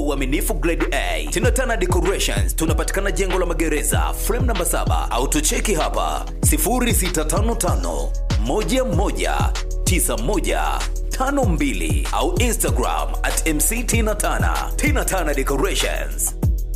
uaminifu grade A. Tinatana Decorations tunapatikana jengo la magereza frame namba 7 au tucheki hapa 0655 11 9152 au Instagram at MC Tina Tana. Tina Tana Decorations.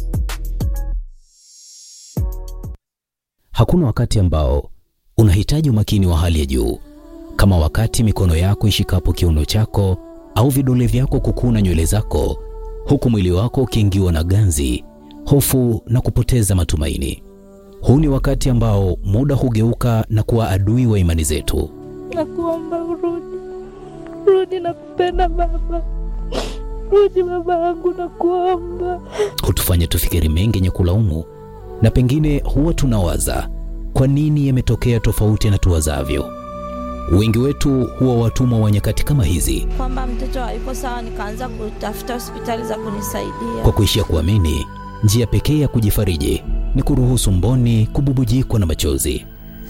Hakuna wakati ambao unahitaji umakini wa hali ya juu kama wakati mikono yako ishikapo kiuno chako au vidole vyako kukuna nywele zako, huku mwili wako ukiingiwa na ganzi, hofu na kupoteza matumaini. Huu ni wakati ambao muda hugeuka na kuwa adui wa imani zetu. Nakuomba urudi, rudi, nakupenda baba, rudi baba yangu, nakuomba. hutufanya tufikiri mengi yenye kulaumu, na pengine huwa tunawaza kwa nini yametokea tofauti na tuwazavyo. Wengi wetu huwa watumwa wa nyakati kama hizi, Kwamba mtoto hayuko sawa, nikaanza kutafuta hospitali za kunisaidia. kwa kuishia kuamini njia pekee ya kujifariji ni kuruhusu mboni kububujikwa na machozi.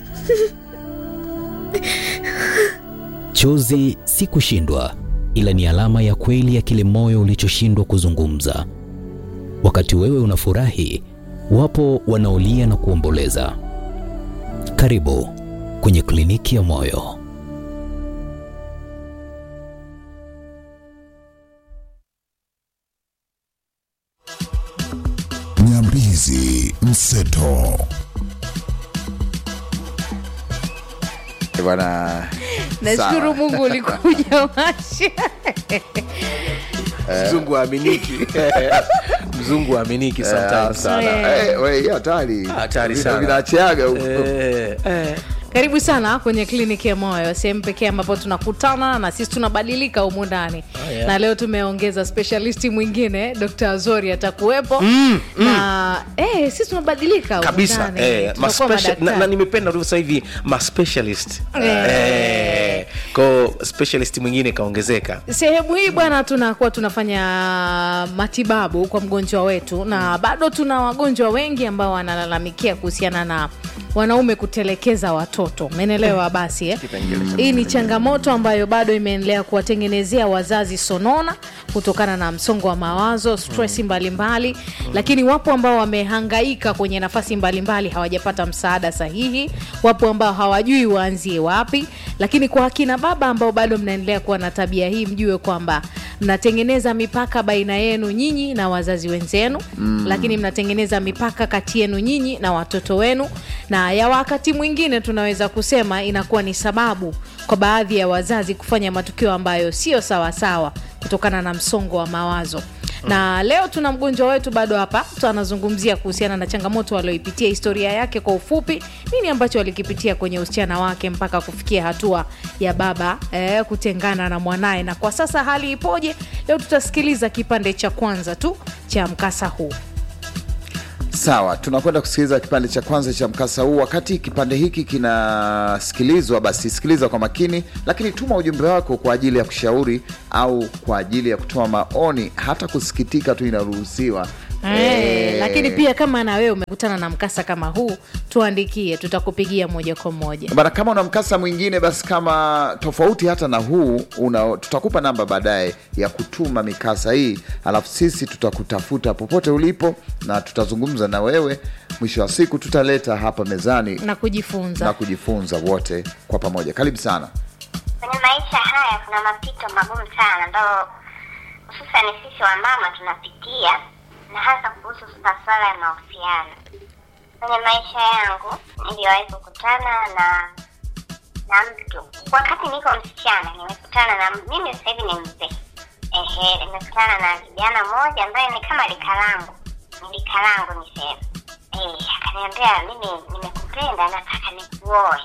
Chozi si kushindwa, ila ni alama ya kweli ya kile moyo ulichoshindwa kuzungumza. Wakati wewe unafurahi, wapo wanaolia na kuomboleza. Karibu kwenye kliniki ya moyo. Nyambizi Mseto. Eh, bwana nashukuru sawa. mungu ulikuja masha mzungu aaminiki mzungu aaminiki Eh, sometimes sana. Eh, we, hii hatari Hatari Vitu sana. vinaachiaga huko. Eh, eh. karibu sana kwenye kliniki ya moyo sehemu pekee ambapo tunakutana na sisi tunabadilika humu ndani Oh, yeah. na leo tumeongeza specialisti mwingine dr azori atakuwepo mm, na eh, sisi tunabadilika humu kabisa ndani. eh, Tunakuwa ma special- na, madaktari. na nimependa tu sasa hivi ma specialist Eh. eh, ko specialist mwingine kaongezeka sehemu hii bwana tunakuwa tunafanya matibabu kwa mgonjwa wetu na bado tuna wagonjwa wengi ambao wanalalamikia kuhusiana na wanaume kutelekeza watoto umeelewa basi eh? hii ni changamoto ambayo bado imeendelea kuwatengenezea wazazi sonona kutokana na msongo wa mawazo stresi mbalimbali lakini wapo ambao wamehangaika kwenye nafasi mbalimbali hawajapata msaada sahihi wapo ambao hawajui waanzie wapi lakini kwa akina baba ambao bado mnaendelea kuwa na tabia hii mjue kwamba mnatengeneza mipaka baina yenu nyinyi na wazazi wenzenu mm. lakini mnatengeneza mipaka kati yenu nyinyi na watoto wenu na ya wakati mwingine tunaweza kusema inakuwa ni sababu kwa baadhi ya wazazi kufanya matukio ambayo sio sawasawa kutokana na msongo wa mawazo na leo tuna mgonjwa wetu bado hapa tu anazungumzia kuhusiana na changamoto alioipitia historia yake kwa ufupi nini ambacho alikipitia kwenye usichana wake mpaka kufikia hatua ya baba eh, kutengana na mwanaye na kwa sasa hali ipoje leo tutasikiliza kipande cha kwanza tu cha mkasa huu sawa tunakwenda kusikiliza kipande cha kwanza cha mkasa huu wakati kipande hiki kinasikilizwa basi sikiliza kwa makini lakini tuma ujumbe wako kwa ajili ya kushauri au kwa ajili ya kutoa maoni hata kusikitika tu inaruhusiwa Eh, Eh, lakini pia kama na wewe umekutana na mkasa kama huu tuandikie tutakupigia moja kwa moja bana kama una mkasa mwingine basi kama tofauti hata na huu una, tutakupa namba baadaye ya kutuma mikasa hii alafu sisi tutakutafuta popote ulipo na tutazungumza na wewe mwisho wa siku tutaleta hapa mezani na kujifunza na kujifunza wote kwa pamoja karibu sana kwenye maisha haya kuna mapito magumu sana ambayo hususani sisi wa mama tunapitia na hasa kuhusu masuala ya mahusiano kwenye maisha yangu niliwahi kukutana na na mtu wakati niko msichana nimekutana na mimi sasa hivi ni mzee ehe nimekutana na kijana mmoja ambaye ni kama lika langu ni lika langu niseme eh akaniambia mimi nimekupenda nataka nikuoe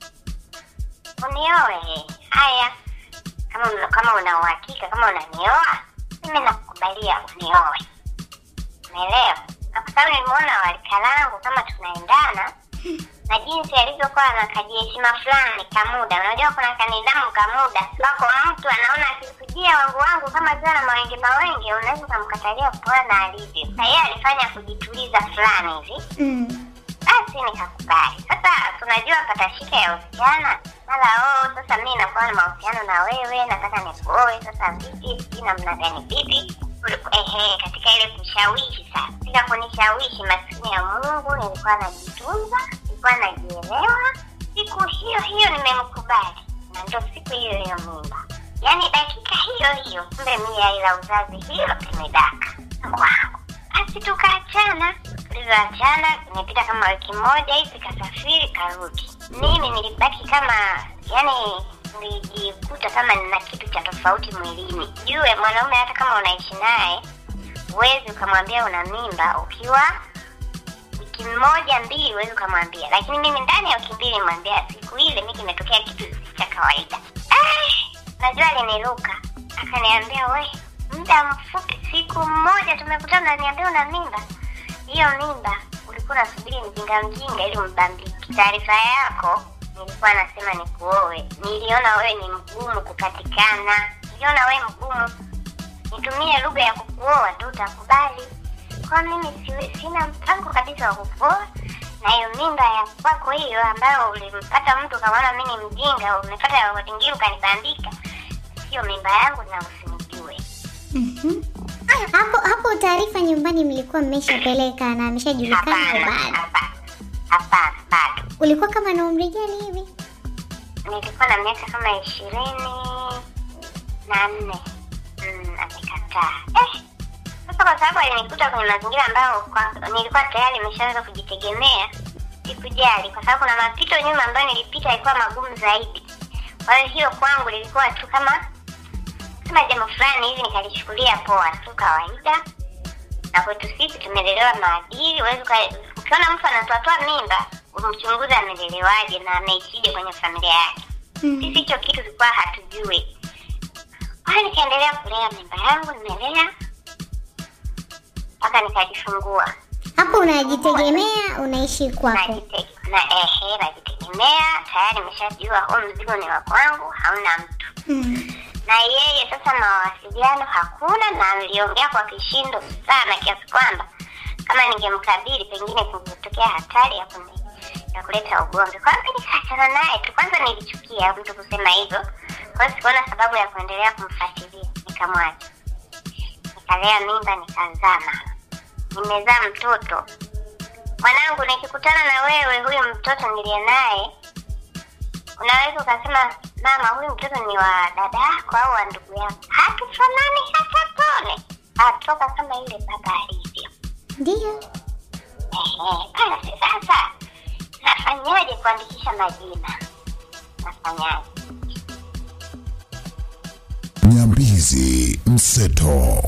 unioe haya kama una- kama una uhakika kama unanioa mimi nakukubalia unioe umeelewa na kwa sababu nimeona walika langu kama tunaendana na jinsi alivyokuwa na kajiheshima fulani kamuda unajua kuna kanidhamu kamuda wako mtu anaona akikujia wangu wangu kama ziwa na mawenge mawenge unaweza ukamkatalia kupoa na alivyo na yeye alifanya kujituliza fulani hivi basi nikakubali sasa tunajua patashika ya usichana mara oh sasa mi nakuwa na mahusiano na wewe nataka nikuoe sasa vipi sijui namna gani vipi uliku- ehe, katika ile kushawishi sasa, katika kunishawishi, maskini ya Mungu, nilikuwa najitunza, nilikuwa najielewa. Siku hiyo hiyo nimemkubali, na ndo siku hiyo hiyo mimba, yaani dakika hiyo hiyo, kumbe mia ila uzazi hilo imedaka kwangu. Basi tukaachana. Tulivyoachana imepita kama wiki moja hivi, kasafiri karudi. Mimi nilibaki kama yani, nilijikuta kama nina kitu cha tofauti mwilini. Jue mwanaume hata kama unaishi naye, huwezi ukamwambia una mimba ukiwa wiki moja mbili, huwezi ukamwambia, lakini mimi ndani ya wiki mbili nimwambia. Siku ile mi kimetokea kitu cha kawaida. Eh, najua aliniruka akaniambia, we muda mfupi, siku moja tumekutana, naniambia una mimba. Hiyo mimba ulikuwa unasubiri mjinga mjinga ili mbambiki. Taarifa yako nilikuwa nasema nikuoe, niliona wewe ni mgumu kupatikana, niliona wewe mgumu, nitumie lugha ya kukuoa tu utakubali. Kwa mimi siwe, sina mpango kabisa wa kukuoa, na hiyo mimba ya kwako hiyo ambayo ulimpata mtu ukamwona mimi ni mjinga, umepata watingiri ukanibandika, sio mimba yangu na usinijue. hapo hapo taarifa nyumbani mlikuwa mmeshapeleka na ameshajulikana au Hapana, bado hapana, hapana, bado. ulikuwa kama na umri gani hivi nilikuwa na miaka kama ishirini na nne mm, amekataa eh, sasa kwa sababu alinikuta kwenye mazingira ambayo kwa, nilikuwa tayari nimeshaanza kujitegemea sikujali kwa sababu kuna mapito nyuma ambayo nilipita yalikuwa magumu zaidi kwa hiyo hiyo kwangu lilikuwa tu kama kama jambo fulani hivi nikalichukulia poa tu kawaida na kwetu sisi tumelelewa maadili huwezi uka- ukiona mtu anatoatoa mimba umchunguze amelelewaje na ameishije kwenye familia yake sisi hicho kitu tulikuwa hatujui kwa hiyo nikaendelea kulea mimba yangu nimelea mpaka nikajifungua hapo unajitegemea unaishi kwako Najite- na ehe najitegemea tayari nimeshajua huu mzigo ni wa kwangu hauna mtu mm. na yeye sasa mawasiliano hakuna na niliongea kwa kishindo sana kiasi kwamba kama ningemkabili pengine kungetokea hatari ya kuni, ya kuleta ugomvi kwa hiyo nikaachana naye tu kwanza nilichukia mtu kusema hivyo kwa hiyo sikuona sababu ya kuendelea kumfuatilia nikamwacha nikalea mimba nikazaa mama nimezaa mtoto mwanangu nikikutana na wewe huyu mtoto niliye naye unaweza ukasema mama huyu mtoto ni wa dada yako au wa ndugu yako hatufanani hata tone atoka kama yule baba alivyo ndio Ehe, basi sasa nafanyaje kuandikisha majina nafanyaje Nyambizi Mseto.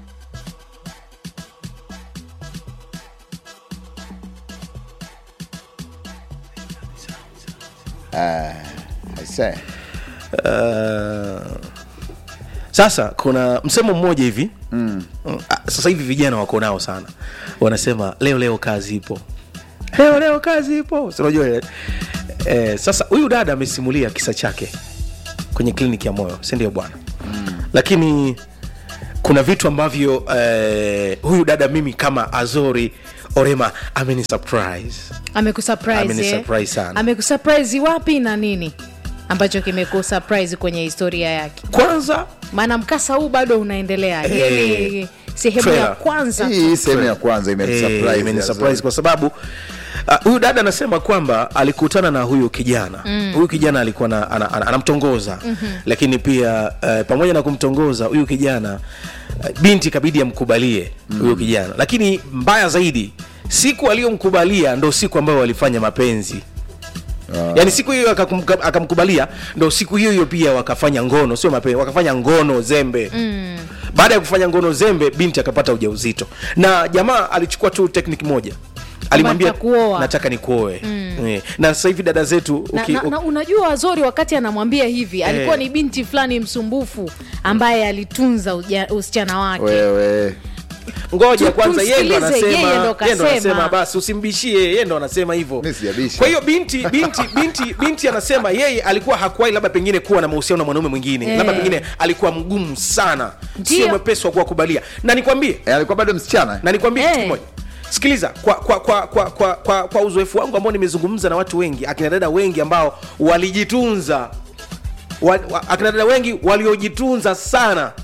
Aisee. Uh, sasa kuna msemo mmoja hivi mm. sasa hivi vijana wako nao sana wanasema leo leo kazi ipo leo leo kazi ipo Si unajua ile eh, sasa huyu dada amesimulia kisa chake kwenye kliniki ya moyo si ndio bwana mm. lakini kuna vitu ambavyo eh, huyu dada mimi kama azori orema ameni surprise amekusurprise Amenisurprise eh? sana. amekusurprise wapi na nini ambacho kimekusurprise kwenye historia yake kwanza maana mkasa huu bado unaendelea Eh, hey, ni sehemu ya trailer. kwanza tu. hii sehemu ya kwanza imenisurprise Eh, imenisurprise Azori. kwa sababu ah, huyu dada anasema kwamba alikutana na huyu kijana huyu kijana alikuwa na, ana, ana, anamtongoza mm-hmm. lakini pia uh, pamoja na kumtongoza huyu kijana uh, binti kabidi amkubalie huyu kijana lakini mbaya zaidi siku aliyomkubalia ndo siku ambayo walifanya mapenzi yaani siku hiyo akakumka- akamkubalia ndo siku hiyo hiyo pia wakafanya ngono sio mapenzi wakafanya ngono zembe mm. baada ya kufanya ngono zembe binti akapata ujauzito na jamaa alichukua tu tekniki moja alimwambia nitakuoa. nataka nikuoe mm. na sasa hivi dada zetu na, uki, na, na unajua wazori wakati anamwambia hivi alikuwa Eh. ni binti fulani msumbufu ambaye alitunza uja, usichana wake wewe ngoja Tu- kwanza yeye ndo tumsikilize, anasema yeye ndo yeye ndo kasema. anasema basi usimbishie yeye ndo anasema hivyo Mi sijabisha. kwa hiyo binti binti binti binti anasema yeye alikuwa hakuwahi labda pengine kuwa na mahusiano na mwanaume mwingine Eh. labda pengine alikuwa mgumu sana Ndio. sio mwepesi wa kuwakubalia na nikwambie Eh, alikuwa bado msichana na nikwambie kitu Eh. kimoja sikiliza kwa kwa kwa kwa kwa, kwa, kwa uzoefu wangu ambao nimezungumza na watu wengi akina dada wengi ambao walijitunza wa, wa, akina dada wengi waliojitunza sana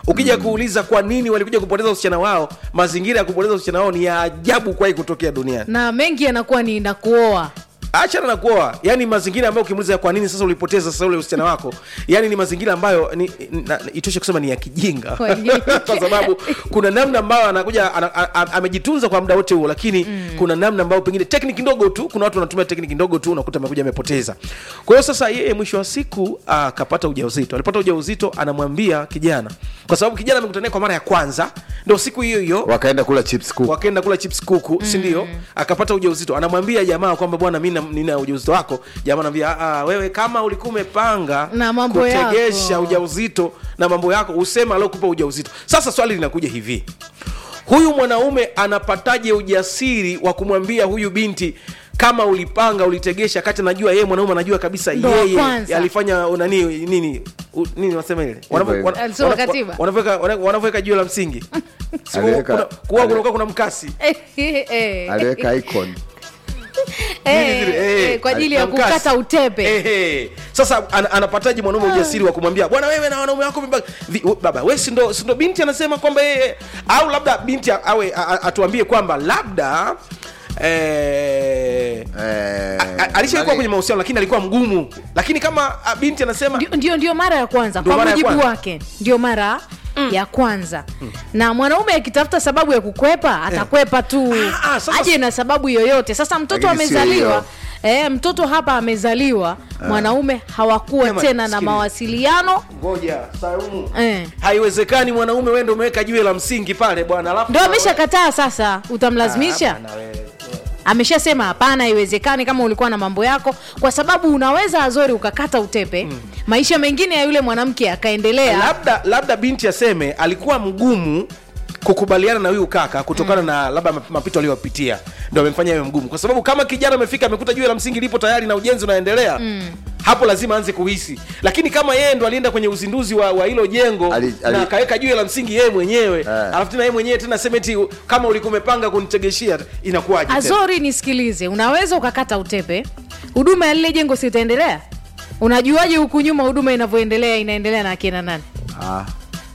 ukija kuuliza kwa nini walikuja kupoteza usichana wao mazingira ya kupoteza usichana wao ni ya ajabu kwai kutokea duniani na mengi yanakuwa ni nakuoa achana na kuoa yani mazingira ambayo ukimuuliza kwa nini sasa ulipoteza sasa ule usichana wako yani ni mazingira ambayo ni, na, itoshe kusema ni ya kijinga Kwa nini? kwa sababu kuna namna ambayo anakuja ana, a, a, amejitunza kwa muda wote huo lakini mm. kuna namna ambayo pengine tekniki ndogo tu kuna watu wanatumia tekniki ndogo tu unakuta amekuja amepoteza kwa hiyo sasa yeye mwisho wa siku akapata ujauzito alipata ujauzito anamwambia kijana kwa sababu kijana amekutana naye kwa mara ya kwanza ndo siku hiyo hiyo wakaenda kula chips kuku wakaenda kula chips kuku mm. sindio akapata ujauzito anamwambia jamaa kwamba bwana mi na- nina ujauzito wako jamaa anaambia "Ah, ah, wewe kama ulikuwa umepanga Na mambo kutegesha yako." ujauzito na mambo yako usema aliokupa ujauzito sasa swali linakuja hivi huyu mwanaume anapataje ujasiri wa kumwambia huyu binti kama ulipanga ulitegesha kati najua yeye mwanaume anajua kabisa Ndo wa yeye kwanza. alifanya nani nini u- nini wanasema ile Wanavyo- hivyo. wana- Alisoma wana- katiba. wanavyoweka wana- wanavyoweka jiwe la msingi Si Aliweka- kuna- kuwa kunakuwa kuna mkasi aliweka icon Eh, zile, eh, eh, kwa ajili ya na mkasi. kukata utepe Eh, eh. sasa an, anapataje mwanaume ujasiri wa kumwambia bwana wewe na wanaume wako mimba- vi- u- baba we sindo, sindo binti anasema kwamba yeye au labda binti a- awe a- a- atuambie kwamba labda eh, Eh, a- a- alishakuwa nani- kwenye mahusiano lakini alikuwa mgumu lakini kama a, binti anasema ndio, ndio, ndio mara ya kwanza Ndio kwa mara ya mujibu kwanza. wake ndio mara ya kwanza na mwanaume akitafuta sababu ya kukwepa atakwepa tu Ah, ah, sasa- aje na sababu yoyote sasa mtoto Lakini sio amezaliwa hiyo. eh, mtoto hapa amezaliwa mwanaume hawakuwa Ema, tena na sikiliza. mawasiliano ngoja saumu eh. haiwezekani mwanaume wewe ndio umeweka jiwe la msingi pale bwana alafu ndo ameshakataa sasa utamlazimisha Ah, bwana wewe. ameshasema hapana haiwezekani kama ulikuwa na mambo yako kwa sababu unaweza azori ukakata utepe maisha mengine ya yule mwanamke yakaendelea labda labda binti aseme alikuwa mgumu kukubaliana na huyu kaka kutokana na labda map- mapito aliyopitia ndo amemfanya awe mgumu kwa sababu kama kijana amefika amekuta jiwe la msingi lipo tayari na ujenzi unaendelea hapo lazima aanze kuhisi lakini kama yeye ndo alienda kwenye uzinduzi wa wa hilo jengo Ali- ali- na akaweka jiwe la msingi yeye mwenyewe Eh. alafu tena yeye mwenyewe tena semeti kama ulikuwa umepanga kunitegeshia inakuwaje tena? azori nisikilize unaweza ukakata utepe huduma ya lile jengo si itaendelea unajuaje huku nyuma huduma inavyoendelea inaendelea na akina nani Ah,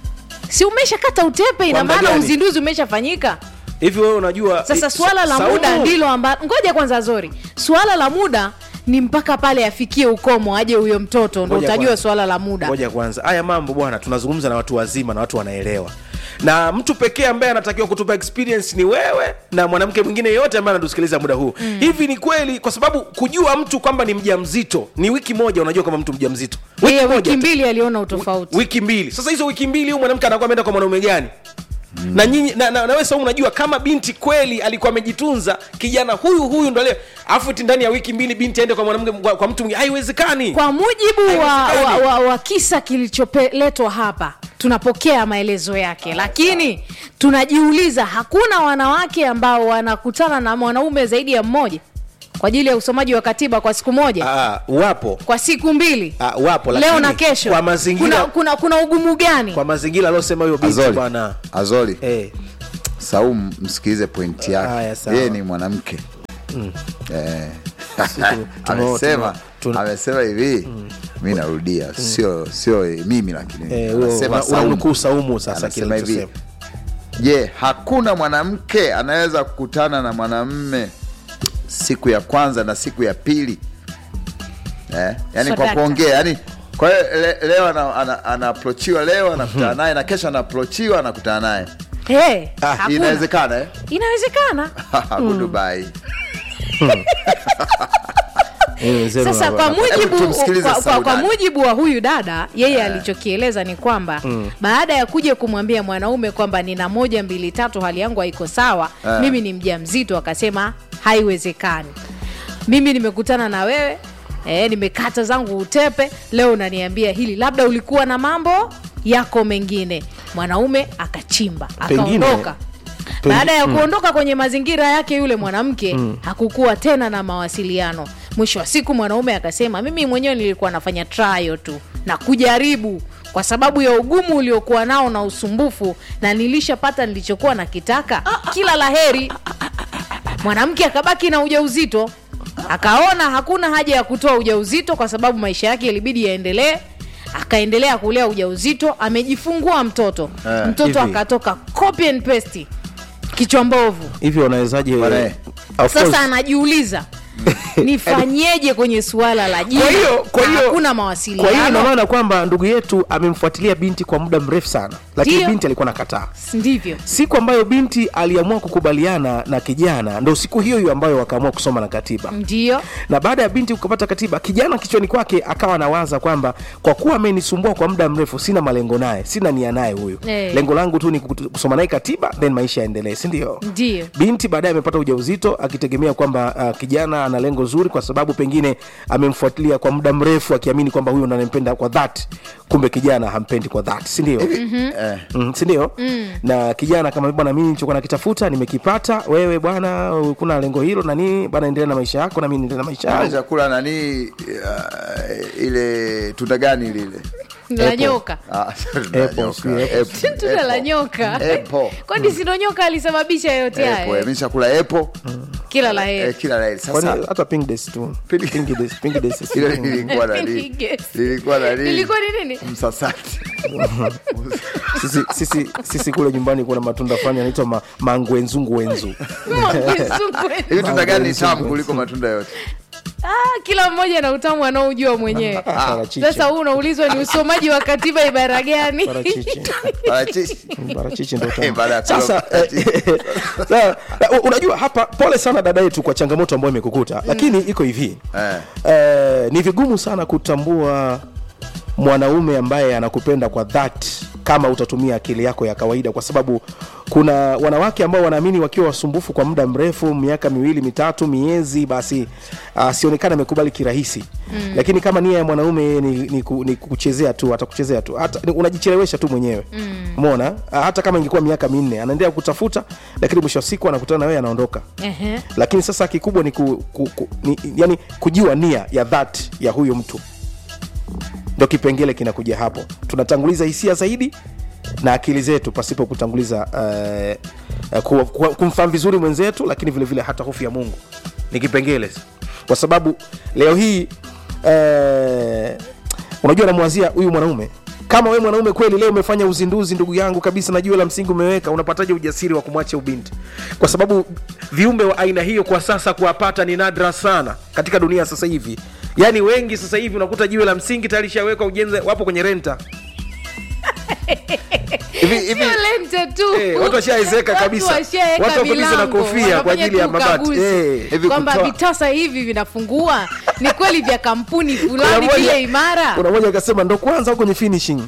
si umeshakata utepe ina Kwa muda maana gani? uzinduzi umeshafanyika hivi wewe unajua sasa i- swala la Saumu, muda ndilo amba ngoja kwanza zori swala la muda ni mpaka pale afikie ukomo aje huyo mtoto ndo Ngoja utajua kwanza. swala la muda ngoja kwanza haya mambo bwana tunazungumza na watu wazima na watu wanaelewa na mtu pekee ambaye anatakiwa kutupa experience ni wewe na mwanamke mwingine yoyote ambaye anatusikiliza muda huu mm. hivi ni kweli kwa sababu kujua mtu kwamba ni mja mzito ni wiki moja unajua kama mtu mja mzito yeye moja wiki tu. mbili aliona utofauti wiki mbili sasa hizo wiki mbili huyu mwanamke anakuwa ameenda kwa mwanaume gani Mm. na nyinyi na, na, na wewe Saumu unajua kama binti kweli alikuwa amejitunza kijana huyu huyu ndo leo afu eti ndani ya wiki mbili binti aende kwa mwanamke kwa, kwa mtu mwingine haiwezekani kwa mujibu wa, wa, Haiwezekani. wa, wa kisa kilicholetwa hapa tunapokea maelezo yake lakini tunajiuliza hakuna wanawake ambao wanakutana na mwanaume zaidi ya mmoja kwa ajili ya usomaji wa katiba kwa siku moja Ah, wapo kwa siku mbili Ah, wapo leo lakini na kesho kwa mazingira kuna, kuna, kuna ugumu gani kwa mazingira aliosema huyo binti Azoli, bwana Azoli. eh, Saumu msikilize pointi Haya, yake. sawa. Yeye ni mwanamke eh. tume- amesema tume- amesema hivi mi narudia sio sio mimi lakini eh, huyo anasema una- Saumu. unamnukuu saumu sasa Anasema kile hivi alichosema. je hakuna mwanamke anaweza kukutana na mwanamme siku ya kwanza na siku ya pili eh? yani kwa Sadaka. kuongea yani kwa hiyo le, leo ana- ana- anaaprochiwa leo anakutana naye na kesho anaaprochiwa anakutana naye hey, hakuna. inawezekana eh? inawezekana Goodbye. Eh, sema sasa kwa bwana. mujibu, Hebu tumsikilize kwa, kwa, kwa Saudani. mujibu wa huyu dada yeye alichokieleza ni kwamba baada ya kuja kumwambia mwanaume kwamba nina moja mbili tatu hali yangu haiko sawa Eh. mimi ni mja mzito akasema haiwezekani mimi nimekutana na wewe e, nimekata zangu utepe leo unaniambia hili labda ulikuwa na mambo yako mengine mwanaume akachimba Pengine- akaondoka Pengi- baada ya kuondoka kwenye mazingira yake yule mwanamke hakukuwa tena na mawasiliano mwisho wa siku mwanaume akasema mimi mwenyewe nilikuwa nafanya trial tu na kujaribu kwa sababu ya ugumu uliokuwa nao na usumbufu na nilishapata nilichokuwa nakitaka kila laheri mwanamke akabaki na ujauzito akaona hakuna haja ya kutoa ujauzito kwa sababu maisha yake ilibidi yaendelee akaendelea kulea ujauzito amejifungua mtoto Eh, mtoto hivi. akatoka copy and paste kichwa mbovu hivyo unawezaje Bwana, eh. Of sasa course. anajiuliza nifanyeje kwenye suala la jina kwa hiyo kwa Na hiyo hakuna kwa hiyo ina mawasiliano maana kwamba ndugu yetu amemfuatilia binti kwa muda mrefu sana lakini Ndio. binti alikuwa nakataa ndivyo siku ambayo binti aliamua kukubaliana na kijana ndo siku hiyo hiyo ambayo wakaamua kusoma na katiba ndio na baada ya binti kupata katiba kijana kichwani kwake akawa anawaza kwamba kwa kuwa amenisumbua kwa muda mrefu sina malengo naye sina nia naye huyu Eh. lengo langu tu ni kutu- kusoma naye katiba then maisha yaendelee sindio ndio binti baadaye amepata ujauzito akitegemea kwamba uh, kijana ana lengo zuri kwa sababu pengine amemfuatilia kwa muda mrefu akiamini kwamba huyu ndo anampenda kwa dhati kumbe kijana hampendi kwa dhati sindio Eh, mm, sindio mm. na kijana kama bwana mimi nilichokuwa nakitafuta nimekipata wewe bwana kuna lengo hilo na nini bwana endelea na maisha yako na mimi niendelea na maisha Kile yangu chakula nani uh, ile tunda gani lile la nyoka Ah, Apple, nyoka. si apple. Apple. tunda la Apple. nyoka Apple. kwani sindo nyoka alisababisha yote Apple. haya Mimi chakula apple kila la eh, heri kila laheri Kwani sasa hata pink days tu Pink- Pink days, pink days si- ile lilikuwa na nini Yes. lilikuwa na nini ilikuwa ni nini msasati sisi, sisi, sisi kule nyumbani kuna matunda fulani yanaitwa ma, mangwenzungwenzu hivi tunda gani ni tamu kuliko matunda yote Ah, kila mmoja na utamu anaojua mwenyewe Parachichi. sasa huu unaulizwa ni usomaji wa katiba ibara gani Parachichi. parachichi Parachichi ndo Eh, tamu. baada ya kula sasa parachichi. eh, sa- na, unajua hapa pole sana dada yetu kwa changamoto ambayo imekukuta lakini iko hivi Eh. eh, ni vigumu sana kutambua mwanaume ambaye anakupenda kwa dhati kama utatumia akili yako ya kawaida kwa sababu kuna wanawake ambao wanaamini wakiwa wasumbufu kwa muda mrefu miaka miwili mitatu miezi basi asionekana amekubali kirahisi mm. lakini kama nia ya mwanaume ni, ni, ku, ni kuchezea tu atakuchezea tu hata ni- unajichelewesha tu mwenyewe mm. umeona Ah, hata kama ingekuwa miaka minne anaendelea kutafuta lakini mwisho wa siku anakutana na wewe anaondoka Ehe. lakini sasa kikubwa ni, ku, ku, ku, ni yani kujua nia ya dhati ya huyo mtu ndo kipengele kinakuja hapo tunatanguliza hisia zaidi na akili zetu pasipo kutanguliza uh, uh, ku, ku, kumfahamu vizuri mwenzetu lakini vile vile hata hofu ya mungu ni kipengele kwa sababu leo hii uh, unajua namwazia huyu mwanaume kama we mwanaume kweli leo umefanya uzinduzi ndugu yangu kabisa na jiwe la msingi umeweka unapataje ujasiri wa kumwacha ubinti kwa sababu viumbe wa aina hiyo kwa sasa kuwapata ni nadra sana katika dunia sasa hivi yaani wengi sasa hivi unakuta jiwe la msingi tayari shawekwa ujenzi wapo kwenye renta hivi hivi Sio lente tu Eh, watu washaezeka Watu kabisa. washaeka Watu wako busy na milango, kofia kwa wanafanya ajili ya tu mabati. ukaguzi. Eh. Hivi kwamba kutoa- vitasa hivi vinafungua ni kweli vya kampuni Kuna fulani mmoja- vile imara kuna mmoja akasema ndo kwanza huko kwenye finishing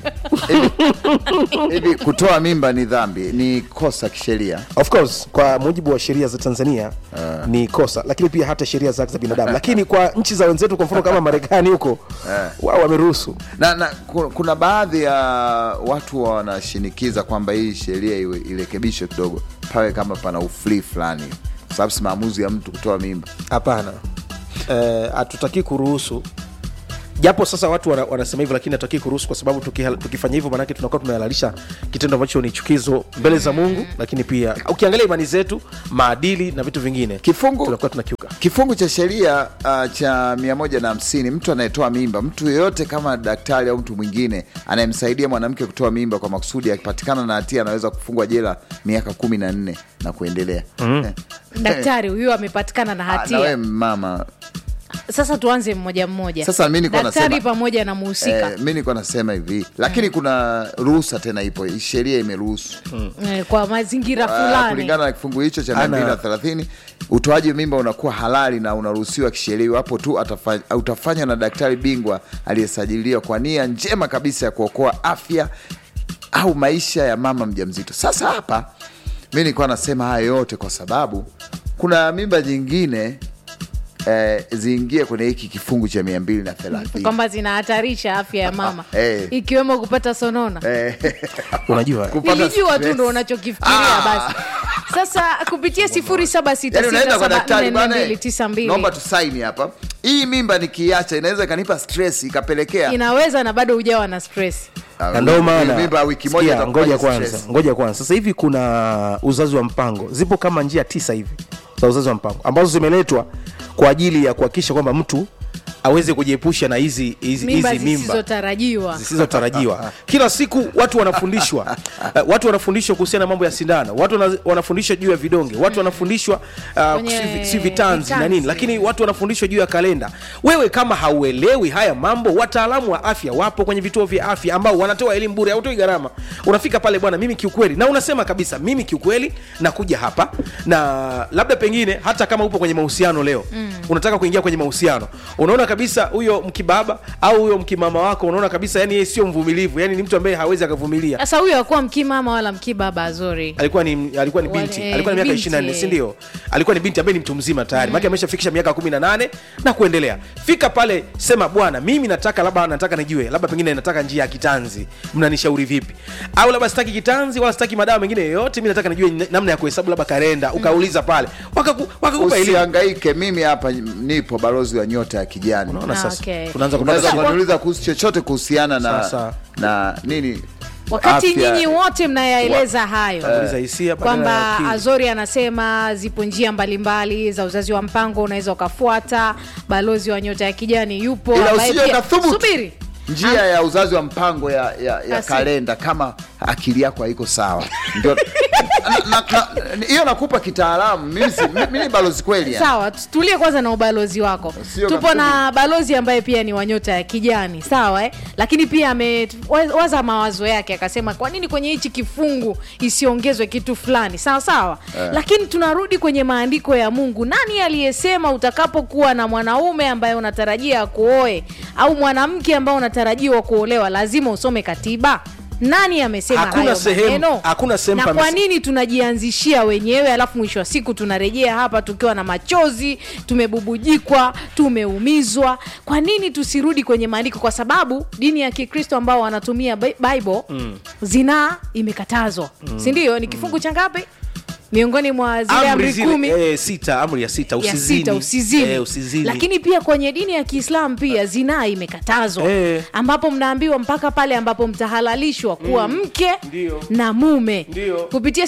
hivi kutoa mimba ni dhambi ni kosa kisheria of course kwa mujibu wa sheria za tanzania uh. ni kosa lakini pia hata sheria za haki za binadamu lakini kwa nchi za wenzetu kwa mfano kama marekani huko wao wameruhusu na, na ku- kuna baadhi ya watu wanashinikiza kwamba hii sheria iwe irekebishwe kidogo pawe kama pana ufree fulani kwa sababu si maamuzi ya mtu kutoa mimba hapana Eh, hatutaki kuruhusu japo sasa watu wana, wanasema hivyo lakini hatutaki kuruhusu kwa sababu tukiha- tukifanya hivyo maanake tunakuwa tumehalalisha kitendo ambacho ni chukizo mbele za mungu lakini pia ukiangalia imani zetu maadili na vitu vingine Kifungu- tunakuwa tunakiuka kifungu cha sheria uh, cha mia moja na hamsini mtu anayetoa mimba mtu yeyote kama daktari au mtu mwingine anayemsaidia mwanamke kutoa mimba kwa makusudi akipatikana na hatia anaweza kufungwa jela miaka kumi na nne na kuendelea mm. daktari huyu amepatikana na nawe hatia mama sasa tuanze mmoja mmoja Sasa mimi nilikuwa daktari nasema- pamoja na muhusika Eh, mi nilikuwa nasema hivi lakini kuna ruhusa tena ipo sheria imeruhusu eh, kwa mazingira Ah, fulani kulingana na kifungu hicho cha Ana- 230 utoaji mimba unakuwa halali na unaruhusiwa kisheria iwapo tu atafa- utafanywa na daktari bingwa aliyesajiliwa kwa nia njema kabisa ya kuokoa afya au maisha ya mama mjamzito sasa hapa mi nilikuwa nasema haya yote kwa sababu kuna mimba nyingine eh, ziingie kwenye hiki kifungu cha mia mbili na thelathini kwamba zinahatarisha afya ya mama Eh. ikiwemo kupata sonona Eh, unajua kupata nilijua tu stress. ndo unachokifikiria Ah. basi sasa kupitia sifuri saba sita Yaani sita unaenda kwa saba daktari nne bwana, mbili tisa mbili naomba tusaini hapa hii mimba nikiacha inaweza ikanipa stress ikapelekea inaweza na bado hujawa na stress Ah, na ndo maana mimba wiki moja sikia, itakuwa ngoja ni kwanza stress. ngoja kwanza sasa hivi kuna uzazi wa mpango zipo kama njia tisa hivi za uzazi wa mpango ambazo zimeletwa kwa ajili ya kuhakikisha kwamba mtu aweze kujiepusha na hizi hizi mimba hizi mimba zisizotarajiwa zisizotarajiwa kila siku watu wanafundishwa uh, watu wanafundishwa kuhusiana na mambo ya sindano watu wana- wanafundishwa juu ya vidonge watu wanafundishwa uh, Kwenye si, si vitanzi na nini vitanzi. lakini watu wanafundishwa juu ya kalenda wewe kama hauelewi haya mambo wataalamu wa afya wapo kwenye vituo vya afya ambao wanatoa elimu bure hautoi gharama unafika pale bwana mimi kiukweli na unasema kabisa mimi kiukweli nakuja hapa na labda pengine hata kama upo kwenye mahusiano leo mm. unataka kuingia kwenye mahusiano unaona kabisa huyo mkibaba au huyo mkimama wako unaona kabisa yani yeye sio mvumilivu yani ni mtu ambaye hawezi akavumilia sasa huyo akuwa mkimama wala mkibaba azuri alikuwa ni alikuwa ni Wale- binti eh, alikuwa na miaka binti, 24 eh. si ndio alikuwa ni binti ambaye ni mtu mzima tayari mm. ameshafikisha miaka 18 na kuendelea fika pale sema bwana mimi nataka labda nataka nijue labda pengine nataka njia ya kitanzi mnanishauri vipi au labda sitaki kitanzi wala sitaki madawa mengine yoyote mimi nataka nijue namna ya kuhesabu labda kalenda ukauliza pale wakaku- wakakupa elimu usihangaike mimi hapa nipo balozi wa nyota ya kijani unaona Ah, sasa okay. tunaanza kupata unaweza shida. kuniuliza kuhusu chochote kuhusiana na Sasa. na nini wakati afya. nyinyi wote mnayaeleza hayo Kuuliza hisia badala ya kwamba akili. azori anasema zipo njia mbalimbali za uzazi wa mpango unaweza ukafuata balozi wa nyota ya kijani yupo ila ambaye usije pia- ukathubutu subiri njia ya uzazi wa mpango ya, ya, ya Asi. kalenda kama akili yako haiko sawa ndio na- na- na- hiyo nakupa kitaalamu mimi si- mimi ni balozi kweli yani. sawa tulie kwanza na ubalozi wako Sio tupo kafumi. na balozi ambaye pia ni wa nyota ya kijani sawa eh? lakini pia amewaza mawazo yake akasema kwa nini kwenye hichi kifungu isiongezwe kitu fulani sawa sawa Eh. lakini tunarudi kwenye maandiko ya mungu nani aliyesema utakapokuwa na mwanaume ambaye unatarajia akuoe au mwanamke ambaye unatarajiwa kuolewa lazima usome katiba nani amesema Hakuna hayo sehemu- maneno? hakuna sehemu na kwa pamese- nini tunajianzishia wenyewe alafu mwisho wa siku tunarejea hapa tukiwa na machozi tumebubujikwa tumeumizwa kwa nini tusirudi kwenye maandiko kwa sababu dini ya kikristo ambao wanatumia Bi- bible mm. zinaa imekatazwa mm. sindio ni kifungu cha ngapi miongoni mwa zile amri amri zile kumi eh, sita amri ya sita ya usizini, sita usizini. Eh, usizini. lakini pia kwenye dini ya kiislamu pia zinaa imekatazwa Eh. ambapo mnaambiwa mpaka pale ambapo mtahalalishwa kuwa mke Ndio. na mume Ndio. kupitia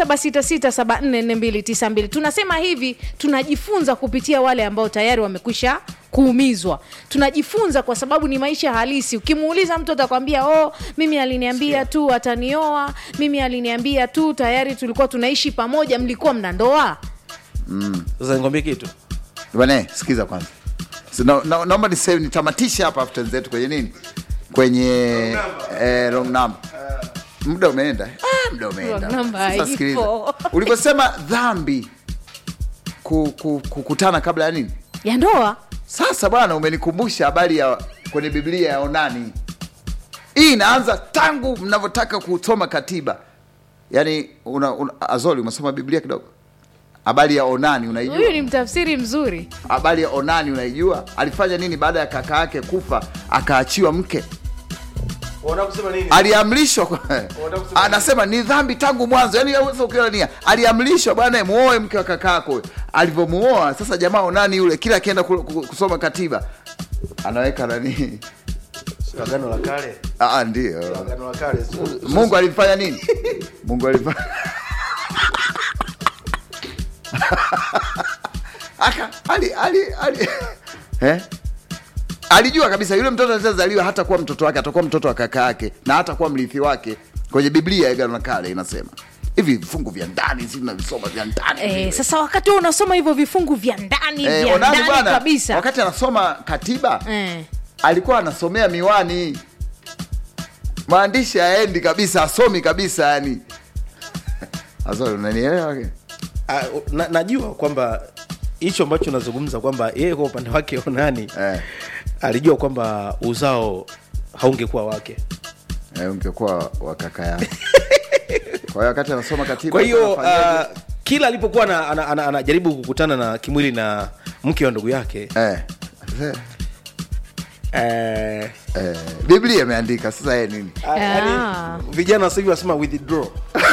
0766744292 tunasema hivi tunajifunza kupitia wale ambao tayari wamekwisha kuumizwa tunajifunza kwa sababu ni maisha halisi ukimuuliza mtu atakwambia oh mimi aliniambia tu atanioa mimi aliniambia tu tayari tulikuwa tunaishi pamoja mlikuwa mna ndoa sasa nikwambie kitu bwana sikiza kwanza So, na, na, naomba niseme nitamatishe hapa afu tenzetu kwenye nini kwenye eh, wrong number muda umeenda ah, muda umeenda Wrong number Sasa haipo. sikiliza ulivyosema dhambi ku, ku, kukutana kabla ya nini ya ndoa sasa bwana umenikumbusha habari ya kwenye biblia ya onani hii inaanza tangu mnavyotaka kusoma katiba yaani una, una, azoli umesoma biblia kidogo habari ya onani unaijua huyu ni mtafsiri mzuri habari ya onani unaijua alifanya nini baada ya kaka yake kufa akaachiwa mke unataka kusema nini aliamrishwa kwa- anasema ni dhambi tangu mwanzo yani sasa ukiona nia aliamrishwa bwana muoe mke wa kaka yako alivyomuoa sasa jamaa onani yule kila akienda ku- ku- kusoma katiba anaweka nani agano la kale Ah, ndio agano la kale mungu alimfanya nini mungu alimfanya aka ali ali ali eh? alijua kabisa yule mtoto atazaliwa hata kuwa mtoto wake atakuwa mtoto wa kaka yake na hata kuwa mrithi wake kwenye biblia ya agano la kale inasema hivi vifungu vya ndani si tunavisoma vya ndani Eh, vile. sasa wakati huo unasoma hivyo vifungu vya ndani Eh, vya Onani ndani bwana, kabisa wakati anasoma katiba eh. alikuwa anasomea miwani maandishi aendi kabisa asomi kabisa yani Azori, unanielewa Ah, na, najua kwamba hicho ambacho unazungumza kwamba yeye kwa upande wake onani eh, alijua kwamba uzao haungekuwa wake eh, ungekuwa wa kaka yako kwa hiyo wakati anasoma katiba kwa hiyo anafanyaje? uh, kila alipokuwa anajaribu ana, ana, anajaribu kukutana na kimwili na mke wa ndugu yake eh, eh, eh, eh, biblia imeandika sasa yeye nini ah, yaani, vijana sasa hivi wasema withdraw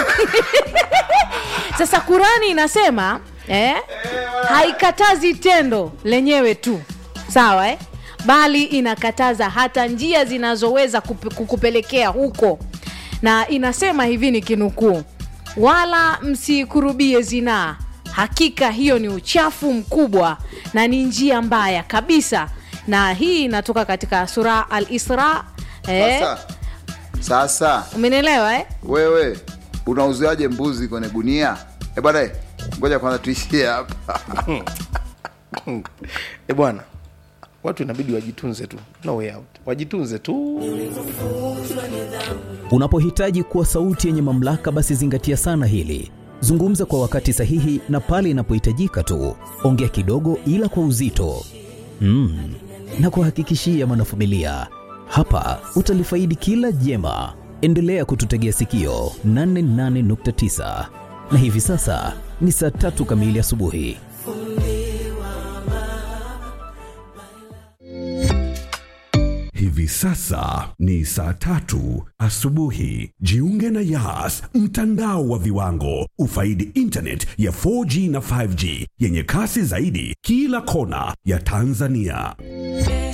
sasa kurani inasema eh, haikatazi tendo lenyewe tu sawa eh? bali inakataza hata njia zinazoweza kupe- kukupelekea huko na inasema hivi ni kinukuu wala msikurubie zinaa hakika hiyo ni uchafu mkubwa na ni njia mbaya kabisa na hii inatoka katika sura al isra eh, Sasa, sasa umenielewa eh? wewe unauziaje mbuzi kwenye gunia? E bwana, eh, ngoja kwanza tuishie hapa. e bwana watu inabidi wajitunze tu no way out wajitunze tu Unapohitaji kuwa sauti yenye mamlaka, basi zingatia sana hili. Zungumza kwa wakati sahihi na pale inapohitajika tu. Ongea kidogo, ila kwa uzito mm. na kuhakikishia mwanafamilia, hapa utalifaidi kila jema. Endelea kututegea sikio 88.9 na hivi sasa ni saa tatu kamili asubuhi. Hivi sasa ni saa tatu asubuhi. Jiunge na Yas, mtandao wa viwango. Ufaidi internet ya 4G na 5G yenye kasi zaidi kila kona ya Tanzania.